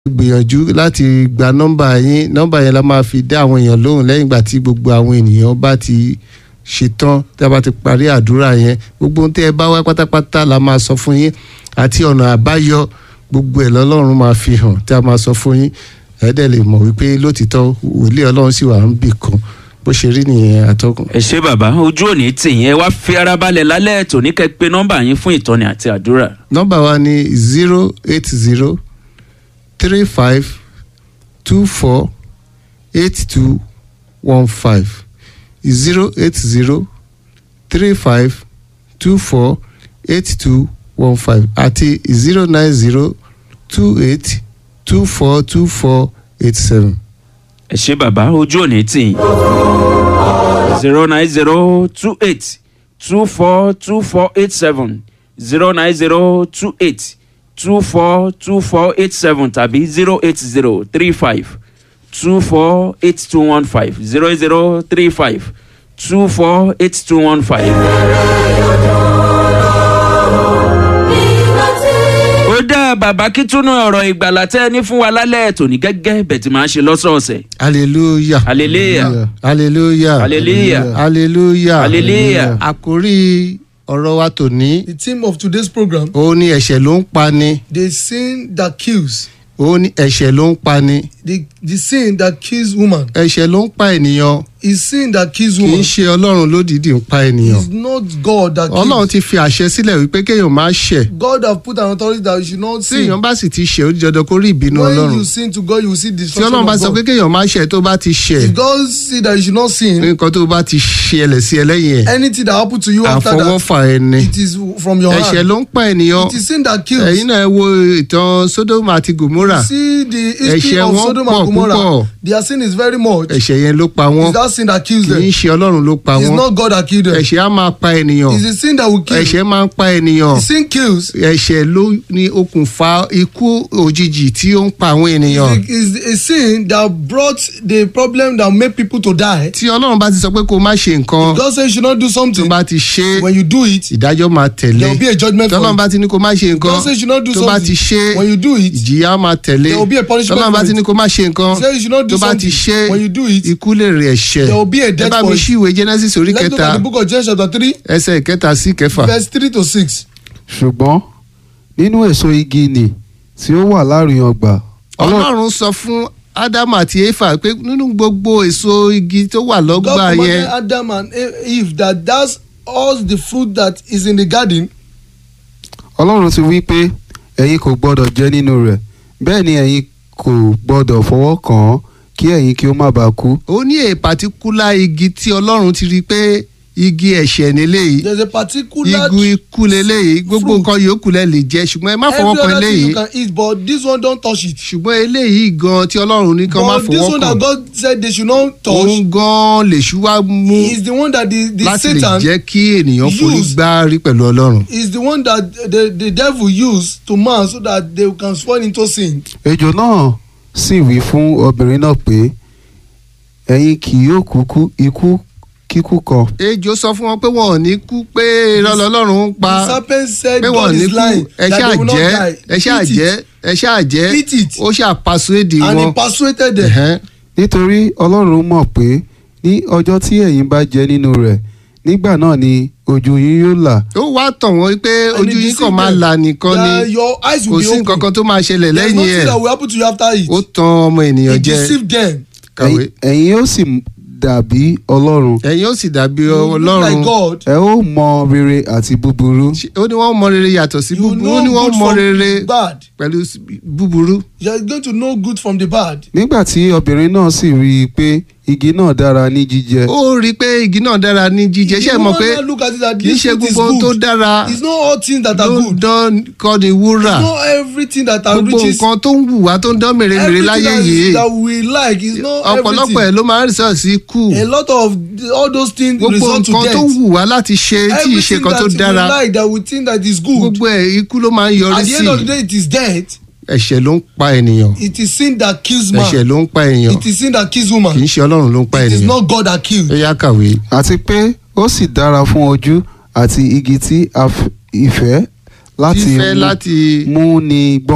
gbìyànjú láti gba nọ́mbà yín nọ́mbà yẹn la máa fi dá àwọn èèyàn lóhùn lẹ́yìn ìgbà tí gbogbo àwọn ènìyàn bá ti ṣetán tí a bá ti parí àdúrà yẹn gbogbo ohun tí ẹ bá wá pátápátá la máa sọ fún yín àti ọ̀nà àbáyọ gbogbo ẹ̀ lọ́lọ́run máa fi hàn tí a máa sọ fún yín ẹ dẹ̀ lè mọ̀ wípé lótìtọ́ wòlíì ọlọ́run sì wà ń bì kan bó ṣe rí nìyẹn àtọkùn. ẹ ṣé bàbá ojú òní tì yín ẹ wá fi ara balẹ̀ lálẹ́ tòní kẹ́ pé nọ́mbà yín fún ìtọ́ni àti àdúrà. nọ́mbà wa ni zero eight zero three five two four eight two one five zero eight zero three five two four eight two one five àti zero nine zero two eight two four two four eight seven. ẹ ṣé bàbá ojú òní tì yín. zero nine zero two eight two four two four eight seven zero nine zero two eight two four two four eight seven tàbí zero eight zero three five two four eight two one five zero zero three five two four eight two one five. ó dá bàbá kí túnú ọ̀rọ̀ ìgbàlà tẹ́ ẹ ní fún wa lálẹ́ tòní gẹ́gẹ́ bẹ̀ tí màá ṣe lọ́sọ̀ọ̀sẹ̀. hallelujah hallelujah hallelujah hallelujah hallelujah hallelujah. àkórí ọ̀rọ̀ wa tòní The theme of today's program, òun ni ẹ̀ṣẹ̀ ló ń pani the sin that kills, òun ni ẹ̀ṣẹ̀ ló ń pani the, the sin that kills woman, ẹ̀ṣẹ̀ ló ń pa ènìyàn is sin that kills kì í woman. ṣe ọlọ́run lódìdí ń pa ènìyàn It's not God that ọlọ́run kills. ti fi àṣẹ sílẹ̀ wípé kéèyàn má ṣẹ̀ God have put an authority that you should not tí sin. èèyàn bá sì ti ṣẹ̀ ó di dandan kó rí ìbínú When ọlọ́run you sin to God, you will see tí destruction ọlọ́run bá of sọ pé God. kéèyàn má ṣẹ̀ tó bá ti ṣẹ̀ If God see that you should not sin, nǹkan tó bá ti ṣẹlẹ̀ sí ẹ lẹ́yìn ẹ̀ anything that happen to you after that, àfọwọ́fà ẹni it is from your ẹ̀ṣẹ̀ hand. ló ń pa ènìyàn It is sin that kills. ẹ̀yin náà ẹ wo ìtàn Sódómù àti Gòmórà See the history Ẹ̀ṣẹ̀ of wọn Sodom pọ̀ and Gomorrah. púpọ̀. Their sin is very much. ẹ̀ṣẹ̀ yẹn ló pa wọ́n It's that sin that kills kì í them. ṣe ọlọ́run ló pa It's wọ́n not God that killed them. ẹ̀ṣẹ̀ á máa pa ènìyàn It's the sin that will kill. ẹ̀ṣẹ̀ máa ń pa ènìyàn The sin kills. ẹ̀ṣẹ̀ ló ní okùnfà ikú òjijì tí ó ń pa àwọn ènìyàn Is a sin that brought the problem that made people to die. tí ọlọ́run bá ti sọ pé kó má ṣe nǹkan God says you should not do tó something. bá ti ṣe é, When you do it, ìdájọ́ máa tẹ̀lé there will be a judgment tí for ọlọ́run you. bá ti ní kó má ṣe nǹkan God says you should not do tó bá ti something. ṣe é, When you do it, ìjìyà máa tẹ̀lé There will be a punishment tọ́lọ́run bá for ti it. ní kó má ṣe nǹkan He says you should not do tó bá ti something. ṣe é, When you do it, ikú lè rè ẹ̀ṣẹ̀ there will be a ẹ death bá for mi it. ṣí ìwé Genesis orí Let's look kẹta at the book of Genesis chapter three, ẹsẹ̀ ìkẹta sí ìkẹfà verse three to six. ṣùgbọ́n nínú èso igi nì tí ó wà láàrin ọgbà Ọlọ́run ọlọ́run sọ fún ádámù àti éfà pé nínú gbogbo èso igi tó wà God lọ́gbà commanded yẹn Adam and Eve that that's all the fruit that is in the garden. Ọlọ́run ti wí pé ẹ̀yin kò gbọ́dọ̀ jẹ nínú rẹ̀ bẹ́ẹ̀ ni ẹ̀yin kò gbọ́dọ̀ fọwọ́ kàn án kí ẹ̀yin kí ó má bàa kú. ó ní a particular igi tí ọlọ́run ti rí i pé igi ẹ̀ṣẹ̀ níléyìí There's a particular igun ikú leléyìí gbogbo fruit. nǹkan yòókù lẹ lè jẹ ṣùgbọ́n ẹ má every fọwọ́ kan other thing eléyìí you can eat but this one don't touch it. ṣùgbọ́n eléyìí gan tí ọlọ́run ní kan má but this fọwọ́ one kàn that God said they should not touch òun gan lèṣù wá mú is the one that the, the láti lè Satan jẹ́ kí ènìyàn forí use- gbárí pẹ̀lú ọlọ́run. is the one that the, the devil use to man so that they can fall into sin. ejò náà sì wí fún obìnrin náà pé ẹ̀yin kì yóò kúkú ikú kíkú kan ejò sọ fún wọn pé wọn ò ní kú pé irọ́ lọ́lọ́run ń pa the serpent said pé wọn ò God ní is kú lying ẹ that ṣáà they will not jẹ́ die. ẹ ṣáà Eat it. jẹ́ ẹ ṣáà jẹ́ Eat it. ó ṣàpàṣọ èdè and he wọn. persuaded them. Ẹ̀hẹ́n. nítorí Ọlọ́run mọ̀ pé ní ọjọ́ tí ẹ̀yin bá jẹ nínú rẹ̀ nígbà náà ni ojú yín yóò là ó wá tàn wọ́n pé And ojú he yín kàn deceived máa them. là nìkan that ni your eyes kò will sí be nǹkan open. kan tó máa ṣẹlẹ̀ There's lẹ́yìn nothing ẹ̀ that will happen to you after it. ó tan ọmọ he ènìyàn jẹ deceived them. kàwé Ẹ̀yin- ẹ̀yin yóò sì dàbí Ọlọ́run ẹ̀yin ó sì dàbí You look like ọlọ́run God. ẹ ó mọ rere àti búburú Ṣé- ó ní wọ́n mọ rere yàtọ̀ sí You búburú ó know ní wọ́n good mọ from rere bad. pẹ̀lú s- búburú. You are going to know good from the bad. nígbà tí obìnrin náà sì rí i pé igi náà dára ní jíjẹ ó rí i pé igi náà dára ní jíjẹ ṣé ẹ mọ̀ pé You look at it that kì í this ṣe fruit is gbogbo ohun tó good. dára It's not all things that are ló ń good. dán kọ́ ni wúrà It's not everything that are gbogbo riches. nǹkan tó ń wù wá tó ń dán mèremère Everything láyé that, yìí is, that we like is not ọ̀pọ̀lọpọ̀ ẹ̀ everything. ló máa ń rìsọ̀ sí kù A lot of the- all those things gbogbo result to nǹkan death. tó wù wá láti ṣe tí ì ṣe Everything nǹkan tó that dára we like that we think that is good. gbogbo ẹ̀ ikú ló máa ń yọrí At the sí end of the day, it is death. ẹ̀ṣẹ̀ ló ń pa ènìyàn It is sin that kills ẹ̀ṣẹ̀ man. ló ń pa ènìyàn It is sin that kills kì í woman. ṣe ọlọ́run ló ń pa It is ènìyàn not God that kills. ó yá kàwé. àti pé ó sì dára fún ojú àti igi tí a f- ìfẹ́ láti fífẹ́ mú- láti mú ni gbọ́n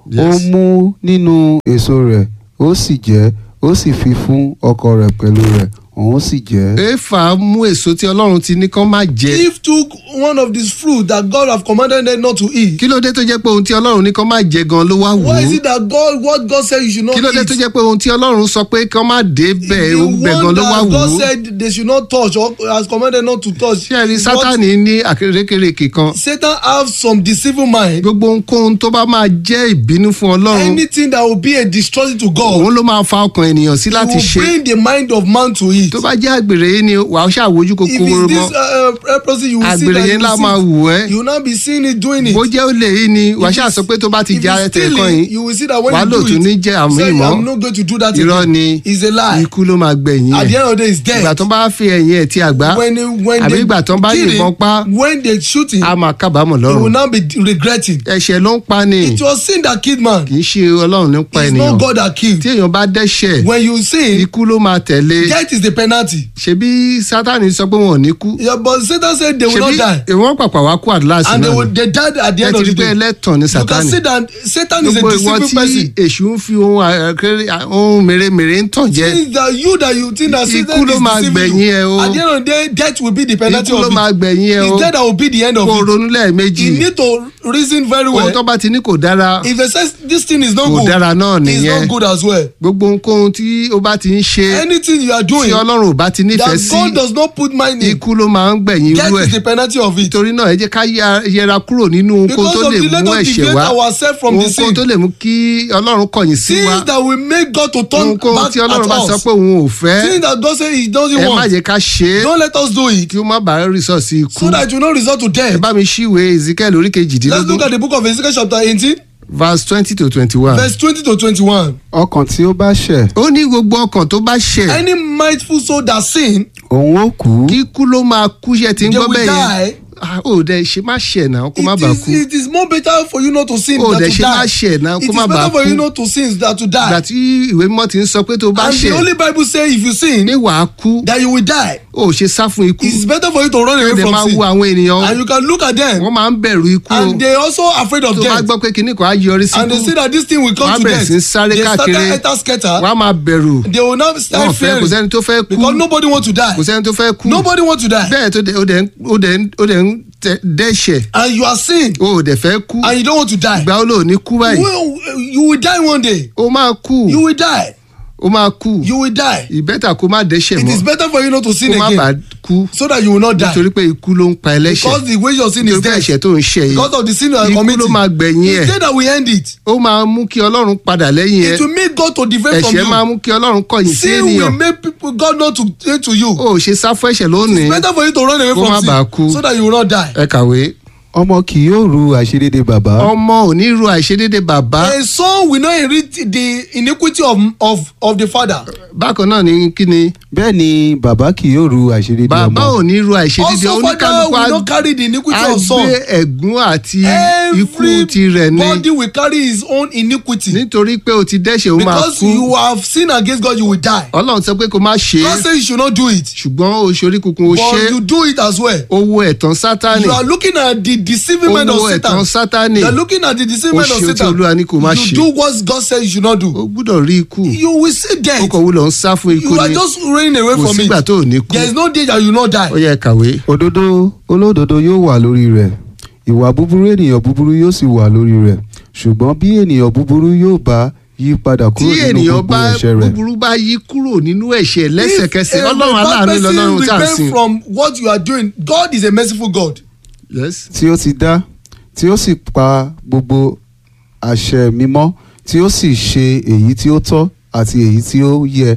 ó Yes. mú nínú èso rẹ̀ ó sì jẹ ó sì fi fún ọkọ rẹ̀ pẹ̀lú rẹ̀ òun sì jẹ. éfà mú èso tí ọlọ́run ti ní kán má jẹ Eve took one of these fruit that God have commanded them not to eat. kí ló dé tó jẹ́ pé ohun tí ọlọ́run ní kán má jẹ gan ló wá wò Why is ó it that God what God said you should not kí ló dé eat? tó jẹ́ pé ohun tí ọlọ́run sọ pé kán má dé bẹ́ẹ̀ the bẹ́ẹ̀ gan one ló wá that wò God ó said they should not touch or has commanded not to touch. ṣé ẹ rí is what- sátani ní àkérékèrèkè kan Satan have some deceiving mind. gbogbo ohunkóhun tó bá máa jẹ́ ìbínú fún ọlọ́run Anything that will be a destruction to God. òun ló máa fa ọkàn ènìyàn sí láti will ṣe bring the mind of man to it. tó bá jẹ́ àgbèrè yìí ni wàá ṣàwójú if kòkòrò it's mọ́ this uh, uh, leprosy you will see àgbèrè that yẹn you ńlá máa will wù see ẹ́ you will not be seeing it doing it. bó jẹ́ olè yìí ni wàá If ṣáà it's- sọ pé tó bá ti if jẹ it's ẹtẹ̀ kan stealing, yìí you will see that when wàá you lò do tún it, ní jẹ́ àmì say, ìmọ̀ I'm not going to do that irọ́ again. ni It's a lie. ikú ló máa gbẹ̀yìn At the ẹ̀ end of the day, it's death. ìgbà tó bá fi ẹ̀yìn ẹ̀ ti àgbá when they, when àbí they ìgbà tó bá kill yìnbọn him, pa when they shoot him, á máa kábàámọ̀ he will lọ́rùn now be regretting. ẹ̀ṣẹ̀ ló ń pa ni It was sin that killed man. kì í ṣe ọlọ́run ní pa It's ènìyàn not God that killed. tí èèyàn bá dẹ́ṣẹ̀ When you sin, ikú ló máa tẹ̀lé death is the penalty. ṣebí sátani sọ pé wọn ò ní kú Yeah, but Satan said they will ṣebí not die. ìwọ́n pàpà wá kú àdúrásì And they, náà will, ni they died at the ẹ end ti of rí the pé day. ẹlẹ́tàn ni You can sátani see that Satan is a gbogbo ìwọ deceiving tí person. èṣù ń fi ohun àkéré ohun mèremère ń tàn jẹ Things that you that you think that Ikú Satan ló is máa deceiving gbẹ̀yìn ẹ you. o. At the end of the day, death will be the penalty ikú ló of máa it. gbẹ̀yìn ẹ o It's death that will be the end of kó it. ronú lẹ́ẹ̀mejì You need to reason very well. ohun tó bá ti ní kò dára If they say this thing is not Kò good, dára náà it's nìyẹn. not good as well. gbogbo ohunkóhun tí ó bá ti ń ṣe Anything you are tí doing ọlọ́run ò bá ti nífẹ̀ẹ́ that sí God does not put mind in, ikú ló máa ń gbẹ̀yìn irú death is ẹ̀ the penalty of it. nítorí náà ẹ jẹ́ ká yá- yẹra kúrò nínú ohunkóhun Because tó of lè the let mú us ẹ̀ṣẹ̀ deviate wá ourselves from the ohunkóhun sin. tó lè mú kí ọlọ́run kọ̀yìn sí wa Things that will make God to turn ohunkóhun back tí ọlọ́run bá at sọ us. pé òun ò fẹ́ Things that God say He doesn't ẹ má want. jẹ́ ká ṣe é Don't let us do it kí ó má bàa rìsọ̀ sí ikú so that you no result to ẹ death. bá mi ṣíwèé ezekiel orí Let's kejìdínlógún look at the book of Ezekiel chapter eighteen verse twenty to twenty-one. verse twenty to twenty-one. ọkàn tí ó bá ṣẹ̀ ó ní gbogbo ọkàn tó bá ṣẹ̀ Any mindful soul that sin, òun ó kú kíkú ló máa kú ṣe tí ń they gbọ́ will bẹ́ẹ̀ yẹn die. Ah, ó dẹ̀ ṣe má ṣẹ̀ náà kó má It bàa is, kú it is more better for you not to sin Ó than dẹ̀ to ṣe má die. ṣẹ̀ náà It kó is má bàa better for kú you not to sin than to ìgbà die. tí ìwé mímọ́ ti ń sọ pé tó bá And the ṣẹ̀ Holy Bible say if you sin, ní wàá kú that you will die. ó ṣe sá fún ikú It is better for you to run ó away dẹ̀ máa from wo sin. àwọn ènìyàn And you can look at them wọ́n máa ń bẹ̀rù ikú o and they also afraid of tó bá death. gbọ́ pé kinní kan á yọrí sí And they ikú see that this thing will wọ́n á come to bẹ̀rẹ̀ death. sí í sáré They káàkiri started enter scatter. wọ́n á máa bẹ̀rù They will now wọ́n start fẹ́ kò fearing sẹ́ni tó fẹ́ kú because nobody want to die. kò sẹ́ni tó fẹ́ kú Nobody want to die. bẹ́ẹ̀ tó dẹ̀ ó dẹ̀ ń- ó dẹ̀ ń- ó dẹ̀ ń tẹ- dẹ́ṣẹ̀ And you are sin ó dẹ̀ fẹ́ kú and you don't want to die. ìgbà ó lò ní kú báyìí Well, you will die one day. ó máa kú You will die. ó máa kú You will die. ìbẹ́tà kó má dẹ́ṣẹ̀ It is mọ́ better for you not to sin kó má bàa again kú so that you will not die. nítorí pé ikú ló ń pa ẹlẹ́ṣẹ̀ Because the wage of sin is nítorí pé death. ẹ̀ṣẹ̀ tó ń ṣẹ̀ yìí Because of the sin you are ikú ló committing. máa gbẹ̀yìn ẹ̀ It's death that will end it. ó máa mú kí ọlọ́run padà lẹ́yìn ẹ̀ It will make God to defend from ẹ̀ṣẹ̀ máa you. mú kí ọlọ́run kọ̀yìn sí Sin will ènìyàn make people God not to turn to you. ó ṣe sá fún ẹ̀ṣẹ̀ lónìí It's better for you to run away Kó má from bàa sin kú. so that you will not die. ẹ kàwé ọmọ kì yóò ru àṣedédé bàbá ọmọ ò ní ru àìṣedédé bàbá A son will not inherit the iniquity of, of, of the father. bákan náà ní kí ni bẹ́ẹ̀ ni bàbá kì yóò ru àṣedédé bàbá ọmọ ò ní ru àìṣedédé Also, father oníkálukú will á not carry the iniquity á of son. gbé ẹ̀gún àti ikú tirẹ̀ ni Everybody will carry his own iniquity. nítorí pé o ti dẹ́ṣẹ̀ ó máa Because kú you have sinned against God, you will die. ọlọ́run sọ pé kó má ṣe God é says you should not do it. ṣùgbọ́n o ṣorí kunkun o ṣe But you do it as well. owó ẹ̀tàn sátánì You are looking at the deceiving mind of owó ẹ̀tàn Satan. sátánì You are looking at the deceiving Ó mind of ṣe ohun tí Satan. Olúwa ní kó má You ṣe. do what God says you should not o do. gbúdọ̀ rí ikú You will see o death. kò wúlò ń sá fún ikú You are ni just running away kò from sígbà it. tó ò ní kú There is no day that you will not ó die. yẹ kàwé òdodo olódodo yóò wà lórí rẹ̀ ìwà búburú ènìyàn búburú yóò sì wà lórí rẹ̀ ṣùgbọ́n bí ènìyàn búburú yóò bá yí padà tí kúrò nínú ènìyàn gbogbo bá ẹ̀ṣẹ̀ rẹ̀ búburú bá yí kúrò nínú ẹ̀ṣẹ̀ lẹ́sẹ̀kẹsẹ̀ If a ọlọ́run bad aláàánú person lọ́lọ́run tá à ń repent sìn from what you are doing, God is a merciful God. Yes. tí ó ti dá tí ó sì pa gbogbo àṣẹ mímọ́ tí ó sì ṣe èyí tí ó tọ́ àti èyí tí ó yẹ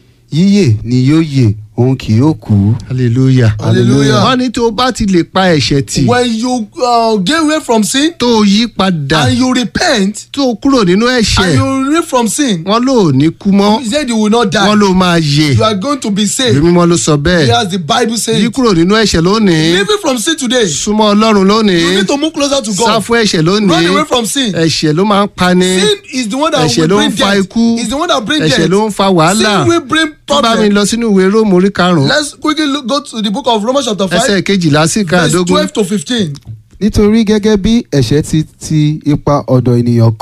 yíyè ni yóò yè òun kì yóò kú. hallelujah Hallelujah. wọ́n ní tó o bá ti lè pa ẹ̀ṣẹ̀ tì When you uh, get away from sin tó o yí padà and you repent tó o kúrò nínú and ẹ̀ṣẹ̀ you repent from sin, wọ́n ló ní kú mọ́ he said you will not wọ́n die. ló máa yè You are going to be ìwé saved. mímọ́ ló sọ bẹ́ẹ̀ Yes, the Bible says. yí kúrò nínú ẹ̀ṣẹ̀ lónìí Living from sin today, súnmọ́ ọlọ́run lónìí you need to move closer to sá God. fún ẹ̀ṣẹ̀ Run lónìí away from sin. ẹ̀ṣẹ̀ ló máa ń pani Sin is the one that ẹ̀ṣẹ̀ will ló ń bring fa death. ikú It's the one that brings ẹ̀ṣẹ̀ death. ló ń fa wàhálà Sin will bring tó bá mi problem. lọ sínú ìwé róòmù orí karùn-ún Let's quickly look, go to the book of Romans chapter ẹsẹ̀ 5, kejìlá sí verse kàdógún 12 to 15. nítorí gẹ́gẹ́ bí ẹ̀ṣẹ̀ ti ti ipa ọ̀dọ̀ ènìyàn kan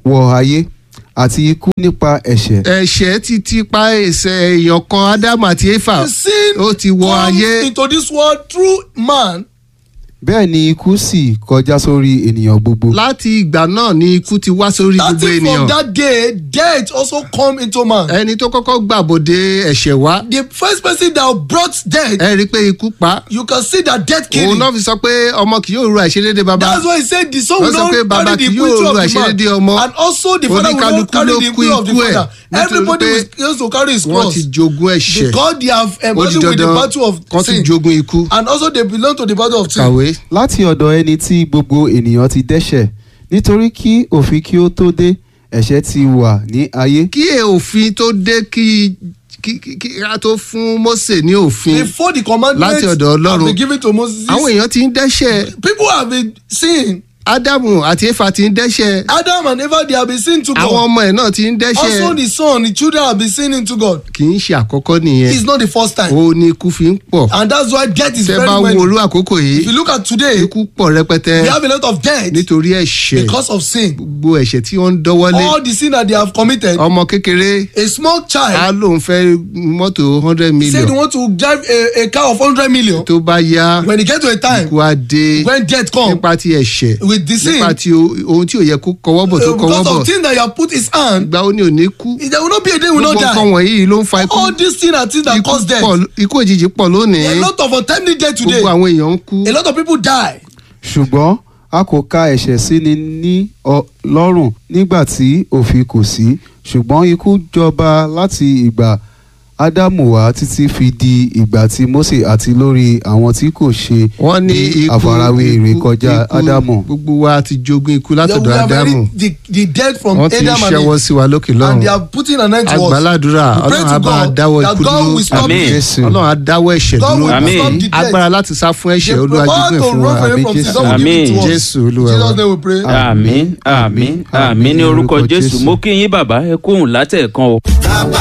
wọ ayé àti ikú nípa ẹ̀ṣẹ̀ ẹ̀ṣẹ̀ ti ti pa ẹ̀ṣẹ̀ èèyàn kan ádámù àti éfà The sin ó ti wọ comes ayé into this world through man. bẹ́ẹ̀ ni ikú sì kọjá sórí ènìyàn gbogbo láti ìgbà náà ni ikú ti wá sórí gbogbo Starting from ènìyàn that day, death also come into man. ẹni tó kọ́kọ́ gbàbọ̀dé ẹ̀ṣẹ̀ wá The first person that brought death, ẹ rí i pé ikú pa á. you can see that death òun killing. náà fi sọ pé ọmọ kì yóò ru àìṣedéédé baba That's why he said the son will Wọ́n sọ not pé baba carry the kì yóò iniquity ru of the àìṣedéédé man. ọmọ. And also the father will not Oníkálukú carry ló the kú iniquity of the ikú ẹ̀. father. Nítorí Everybody pé was used to carry his wọ́n cross. ti jogún ẹ̀ṣẹ̀ Because they have ó di embarrassed with the dandan battle of kan ti sin. jogún ikú And also they belong to the battle of sin. kàwé láti ọ̀dọ̀ ẹni tí gbogbo ènìyàn ti dẹ́ṣẹ̀ nítorí kí òfin kí ó tó dé ẹ̀ṣẹ̀ ti wà ní ayé kí òfin tó dé kí kí kí kí a tó fún Mósè ní òfin Before the commandments Láti ọ̀dọ̀ have Ọlọ́run. been given to Moses, àwọn èèyàn ti ń dẹ́ṣẹ̀ people have been sin. ádámù àti éfà ti ń dẹ́ṣẹ̀ Adam and Eva they have been sin to àwọn God. ọmọ ẹ̀ náà ti ń Also dẹ́ṣẹ̀ the son, the children have been sinning to God. kì í ṣe àkọ́kọ́ nìyẹn It's not the first time. ó ní ikú fi ń pọ̀ And that's why death is tẹ́ very bá wo many. orú àkókò If yìí you look at today, ikú pọ̀ rẹpẹtẹ we have a lot of death nítorí ẹ̀ṣẹ̀ because of sin. gbogbo ẹ̀ṣẹ̀ tí wọ́n ń dọ́wọ́lé All the sin that they have committed. ọmọ kékeré A small á child lóun fẹ́ mọ́tò hundred said he million want to drive a, a car of hundred million. tó bá yá When he get to a time ikú á dé when death come nípa ti ẹ̀ṣẹ̀ with the sin, nípa ti o- ohun tí ò yẹ kó kọwọ́ bọ̀ tó uh, kọwọ́ because bọ̀ of things that you have put his hand, ìgbà ó ní òní kú there will not be a day he will not gbogbo nǹkan die. wọ̀nyí ló ń fa ikú All these things are things that ikú cause death. pọ̀ ikú òjijì pọ̀ lónìí A lot of untimely death today. gbogbo àwọn èèyàn ń kú A lot of people die. ṣùgbọ́n a kò ka ẹ̀ṣẹ̀ síni ní ọ- lọ́rùn nígbà tí òfin kò sí ṣùgbọ́n ikú jọba láti ìgbà ádámù wá títí fi di ìgbà tí mósè àti lórí àwọn tí kò ṣe wọ́n ní bí ikú àfarawé ikú- ìrékọjá ikú, ádámù gbogbo wa ti jogún ikú They látọ̀dọ̀ will have ádámù already- the, the death from wọ́n ti ń Adam and ṣẹ́wọ́ Eve. sí wa lókè And they lọ́run are putting an end to us. agbáládùúrà We pray ọlọ́run to á bá a God dáwọ́ that ikú God dúró will stop Amen. it. jésù ọlọ́run á dáwọ́ ẹ̀ṣẹ̀ God dúró will Amen. stop the death. agbára láti sá fún ẹ̀ṣẹ̀ The olúwa power jogún ẹ̀ to fún run wa away àmì from sin, jésù God will give it to us. jésù olúwa Jesus wa. name we pray. àmín àmín àmín ní orúkọ jésù mo kí yín bàbá ẹ kóhùn látẹ̀ẹ̀kan o. bàbá